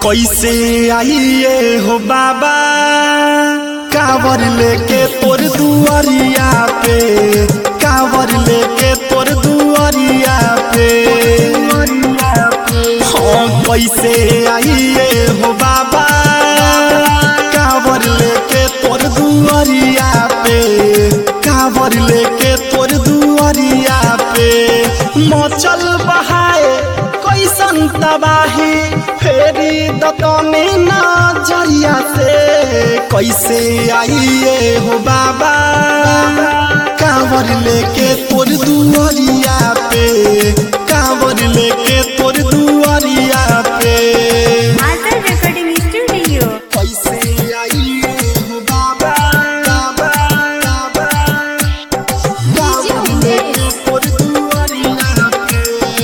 कैसे आइए हो बाबा कावर लेके तोर दुआरिया पे कावर लेके तोर दुआरिया पे हाँ कैसे आइए हो बाबा कावर लेके तोर दुआरिया पे कावर लेके तोर दुआरिया पे मचल बहाए कैसन तबाही फेरी दतने नजरिया से कैसे आइए हो बाबा कांवर लेके तोर दुआरिया पे कांवर लेके तोर दुआरिया पे आदर रेकॉर्डिंग स्टुडिओ कैसे आइए हो बाबा बाबा बाबा कांवर लेके तोर दुआरिया पे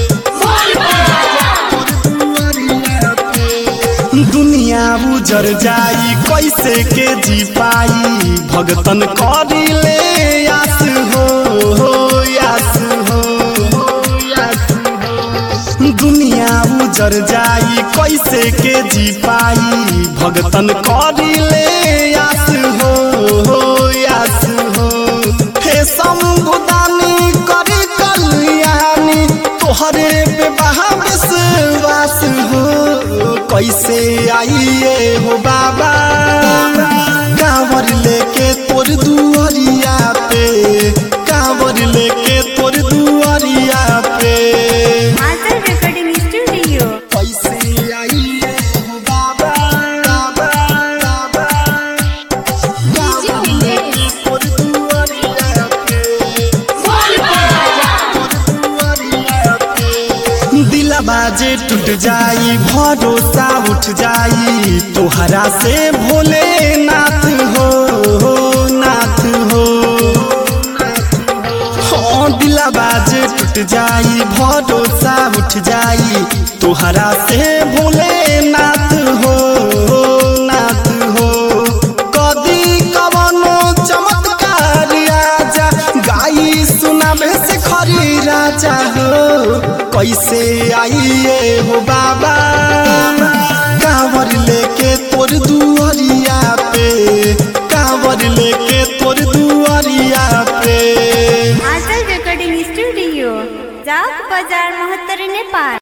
दुनिया उजर जाई कैसे के जी पाई भगतन करी ले आस हो हो आस हो आस हो। दुनिया उजर जाई कैसे के जी पाई भगतन करी ले आस हो हो आस हो हे शंभुदानी करी कल्याणी तोहरे पे बहा विश्वास हो कैसे आइए हो बाबा कांवर लेके तोर दुआरिया पे कांवर लेके तोर दुआरिया पे आदर रेकॉर्डिंग स्टुडिओ कैसे आइए हो बाबा बाबा बाबा कांवर लेके तोर दुआरिया पे दिला बाजे टूट जाई भरोसा उठ जाई तोहरा से भोले नाथ हो हो नाथ हो हाँ दिला बाजे टूट जाई भरोसा उठ जाई तोहरा से भोले नाथ हो हो नाथ हो कदी कवनो चमत्कार आजा गाई सुनाबे से खरी राजा हो कैसे आइए हो बाबा कांवर लेके तोर दुआरिया पे कांवर लेके तोर दुआरिया पे आदर रेकॉर्डिंग स्टुडिओ जाक बजार महत्तर नेपाल